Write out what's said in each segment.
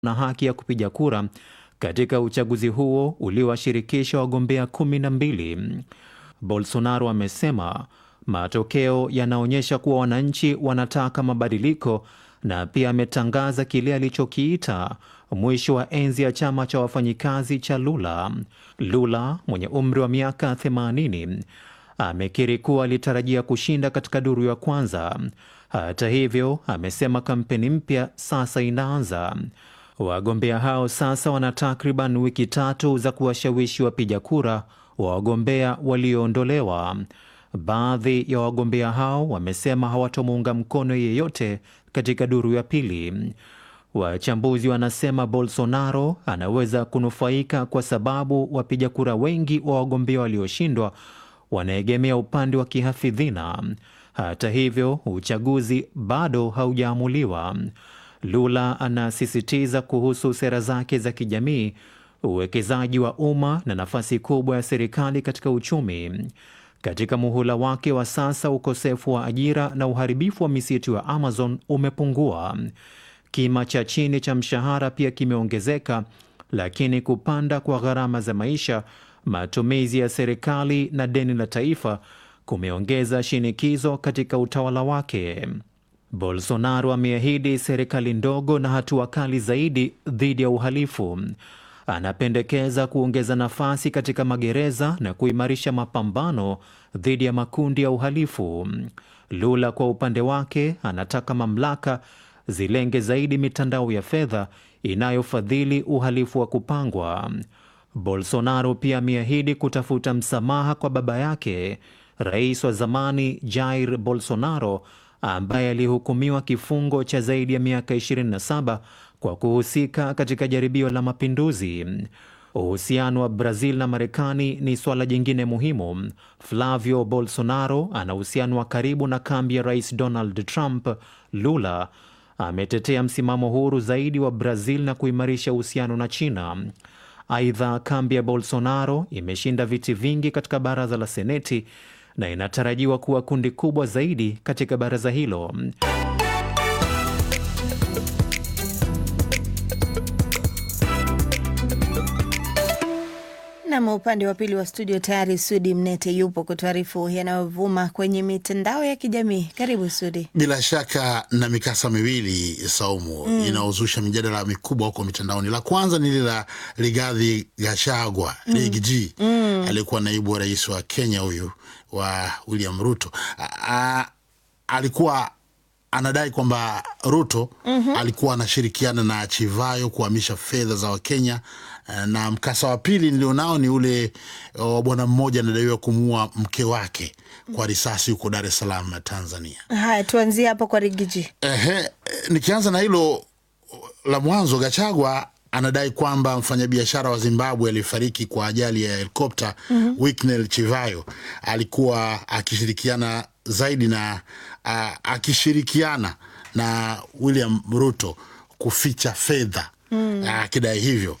na haki ya kupiga kura katika uchaguzi huo uliowashirikisha wagombea kumi na mbili. Bolsonaro amesema matokeo yanaonyesha kuwa wananchi wanataka mabadiliko na pia ametangaza kile alichokiita mwisho wa enzi ya chama cha wafanyikazi cha Lula. Lula mwenye umri wa miaka 80 amekiri kuwa alitarajia kushinda katika duru ya kwanza. Hata hivyo, amesema kampeni mpya sasa inaanza. Wagombea hao sasa wana takriban wiki tatu za kuwashawishi wapiga kura wa wagombea walioondolewa. Baadhi ya wagombea hao wamesema hawatomuunga mkono yeyote katika duru ya pili. Wachambuzi wanasema Bolsonaro anaweza kunufaika kwa sababu wapiga kura wengi wa wagombea walioshindwa wanaegemea upande wa kihafidhina. Hata hivyo, uchaguzi bado haujaamuliwa. Lula anasisitiza kuhusu sera zake za kijamii, uwekezaji wa umma na nafasi kubwa ya serikali katika uchumi. Katika muhula wake wa sasa, ukosefu wa ajira na uharibifu wa misitu ya Amazon umepungua. Kima cha chini cha mshahara pia kimeongezeka, lakini kupanda kwa gharama za maisha, matumizi ya serikali na deni la taifa kumeongeza shinikizo katika utawala wake. Bolsonaro ameahidi serikali ndogo na hatua kali zaidi dhidi ya uhalifu. Anapendekeza kuongeza nafasi katika magereza na kuimarisha mapambano dhidi ya makundi ya uhalifu. Lula kwa upande wake anataka mamlaka zilenge zaidi mitandao ya fedha inayofadhili uhalifu wa kupangwa. Bolsonaro pia ameahidi kutafuta msamaha kwa baba yake, rais wa zamani Jair Bolsonaro ambaye alihukumiwa kifungo cha zaidi ya miaka 27 kwa kuhusika katika jaribio la mapinduzi. Uhusiano wa Brazil na Marekani ni suala jingine muhimu. Flavio Bolsonaro ana uhusiano wa karibu na kambi ya rais Donald Trump. Lula ametetea msimamo huru zaidi wa Brazil na kuimarisha uhusiano na China. Aidha, kambi ya Bolsonaro imeshinda viti vingi katika baraza la Seneti na inatarajiwa kuwa kundi kubwa zaidi katika baraza hilo. Nam, upande wa pili wa studio tayari Sudi Mnete yupo kutuarifu yanayovuma kwenye mitandao ya kijamii. Karibu Sudi. Bila shaka na mikasa miwili Saumu, mm. inaozusha mijadala mikubwa huko mitandaoni. La kwanza ni lile la Rigathi Gachagua mm. Riggy mm. aliyekuwa naibu wa rais wa Kenya huyu wa William Ruto. A, a, alikuwa anadai kwamba Ruto mm -hmm. alikuwa anashirikiana na Chivayo kuhamisha fedha za Wakenya na mkasa wa pili nilionao ni ule wa bwana mmoja anadaiwa kumuua mke wake kwa risasi huko Dar es Salaam, Tanzania. Haya, tuanzie hapo kwa Rigiji. Ehe, nikianza na hilo la mwanzo, Gachagua anadai kwamba mfanyabiashara wa Zimbabwe aliyefariki kwa ajali ya helikopta mm -hmm. Wicknell Chivayo alikuwa akishirikiana zaidi na uh, akishirikiana na William Ruto kuficha fedha akidai mm. hivyo.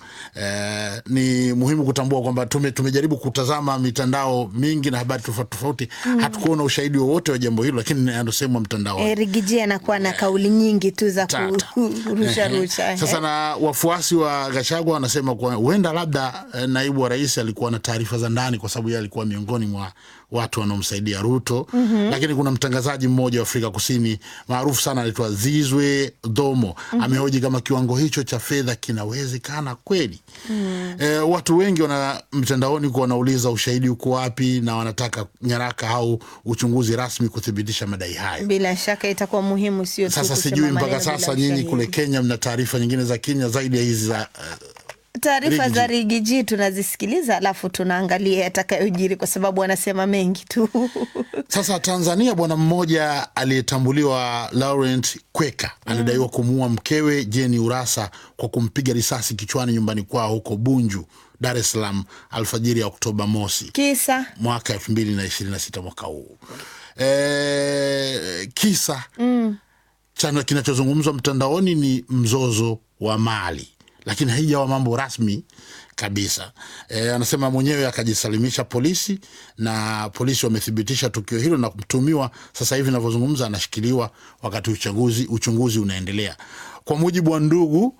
E, ni muhimu kutambua kwamba tume, tumejaribu kutazama mitandao mingi na habari tofauti tofauti mm. hatukuona ushahidi wowote wa jambo hilo, lakini anasemwa mtandao e, Rigiji anakuwa na kauli nyingi tu za kurusha rusha. Sasa na wafuasi wa Gachagua wanasema kwa huenda labda eh, naibu wa rais alikuwa na taarifa za ndani, kwa sababu yeye alikuwa miongoni mwa watu wanaomsaidia Ruto mm -hmm. Lakini kuna mtangazaji mmoja wa Afrika Kusini maarufu sana anaitwa Zizwe Domo mm -hmm. amehoji kama kiwango hicho cha fedha kinawezekana kweli. mm -hmm. E, watu wengi wana mtandaoni kuwa wanauliza ushahidi uko wapi, na wanataka nyaraka au uchunguzi rasmi kuthibitisha madai hayo. Bila shaka itakuwa muhimu, sio tu sasa. Sijui mpaka sasa nyinyi kule Kenya mna taarifa nyingine za Kenya zaidi ya hizi za uh, taarifa za Rigiji tunazisikiliza, alafu tunaangalia yatakayojiri kwa sababu anasema mengi tu. Sasa Tanzania, bwana mmoja aliyetambuliwa Laurent Kweka anadaiwa kumuua mkewe Jeni Urasa kwa kumpiga risasi kichwani nyumbani kwao huko Bunju, Dar es Salaam alfajiri ya Oktoba mosi kisa mwaka elfu mbili na ishirini na sita mwaka huu. E, kisa mm. chana kinachozungumzwa mtandaoni ni mzozo wa mali lakini haijawa mambo rasmi kabisa. E, anasema mwenyewe akajisalimisha polisi na polisi wamethibitisha tukio hilo na mtumiwa sasa hivi navyozungumza anashikiliwa wakati uchaguzi uchunguzi unaendelea. kwa mujibu wa ndugu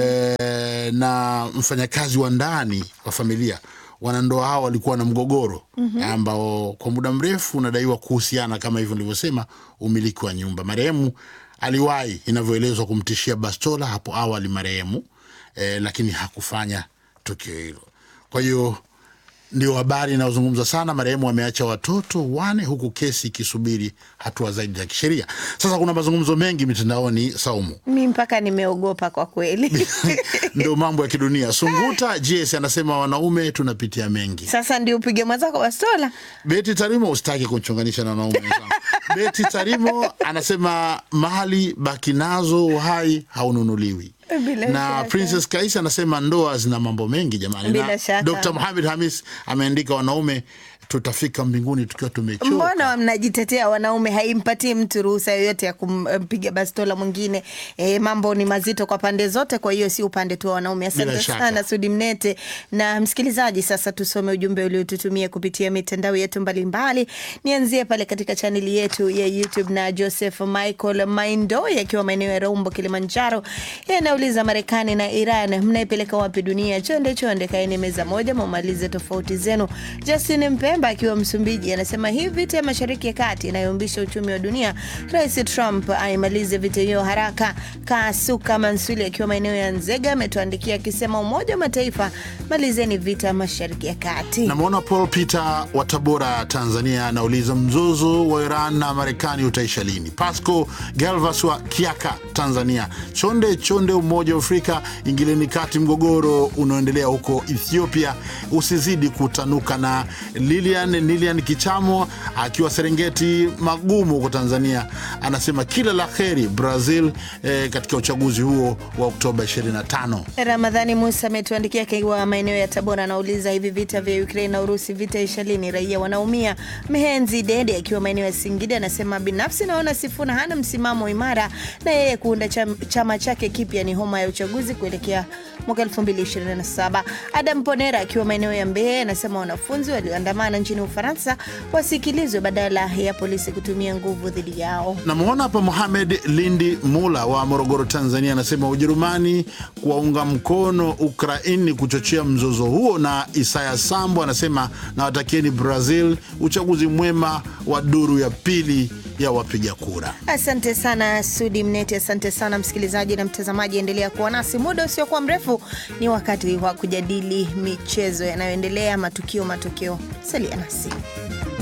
eh, na mfanyakazi wa ndani wa familia wanandoa hao walikuwa na mgogoro ambao kwa muda mrefu unadaiwa kuhusiana kama hivyo nilivyosema umiliki wa nyumba marehemu aliwahi inavyoelezwa kumtishia bastola hapo awali marehemu eh, lakini hakufanya tukio hilo kwa hiyo ndio habari inayozungumzwa sana. Marehemu ameacha watoto wane huku kesi ikisubiri hatua zaidi za kisheria. Sasa kuna mazungumzo mengi mitandaoni, Saumu, Mi mpaka nimeogopa kwa kweli. ndio mambo ya kidunia. Sunguta JS anasema wanaume tunapitia mengi. Sasa ndio upige mwenzako bastola. Beti Tarimo, usitaki kunchonganisha na wanaume wenzangu. Beti Tarimo anasema mali baki nazo, uhai haununuliwi. Bila na shaka. Princess Kaisa anasema ndoa zina mambo mengi jamani. Bila na shaka. Dr. Mohamed Hamis ameandika wanaume tutafika mbinguni tukiwa tumechoka. Mbona mnajitetea wanaume? Haimpatii mtu ruhusa yoyote ya kumpiga bastola mwingine. E, mambo ni mazito kwa pande zote, kwa hiyo si upande tu wa wanaume. Bila Asante shaka. sana Sudi Mnete na msikilizaji. Sasa tusome ujumbe uliotutumia kupitia mitandao yetu mbalimbali. Nianzie pale katika chaneli yetu ya YouTube na Joseph Michael Maindo akiwa maeneo ya Rombo, Kilimanjaro. Yeye anauliza Marekani na Iran mnaipeleka wapi dunia? Chonde chonde, kaeni meza moja, mumalize tofauti zenu. Justin Mpemba akiwa Msumbiji anasema hii vita ya Mashariki ya Kati inayombisha uchumi wa dunia, Rais Trump aimalize vita hiyo haraka. Kasuka Mansuli akiwa maeneo ya Nzega ametuandikia akisema Umoja wa Mataifa, malizeni vita Mashariki ya Kati. Namwona Paul Peter wa Tabora, Tanzania, anauliza mzozo wa Iran na Marekani utaisha lini? Pasco Galvas wa Kiaka, Tanzania, chonde chonde, Umoja wa Afrika ingileni kati mgogoro unaoendelea huko Ethiopia usizidi kutanuka. Na Lilian Lilian Kichamo akiwa Serengeti Magumu huko Tanzania anasema kila la heri Brazil eh, katika uchaguzi huo wa Oktoba 25. Ramadhani Musa ametuandikia akiwa maeneo ya Tabora, anauliza hivi vita vya Ukraine na Urusi vita isha lini? Raia wanaumia. Mhenzi Dede akiwa maeneo ya Singida anasema binafsi naona Sifuna hana msimamo imara na yeye kuunda cham, chama chake kipya ni homa ya uchaguzi kuelekea mwaka 2027. Adam Ponera akiwa maeneo ya Mbeya anasema wanafunzi walioandamana nchini Ufaransa wasikilizwe badala ya polisi kutumia nguvu dhidi yao. Namwona hapa Mohamed Lindi Mula wa Morogoro, Tanzania, anasema Ujerumani kuwaunga mkono Ukraini kuchochea mzozo huo, na Isaya Sambo anasema nawatakieni Brazil uchaguzi mwema wa duru ya pili ya wapiga kura. Asante sana Sudi Mneti, asante sana msikilizaji na mtazamaji, endelea kuwa nasi. Muda usiokuwa mrefu ni wakati wa kujadili michezo yanayoendelea, matukio, matokeo. Salia nasi.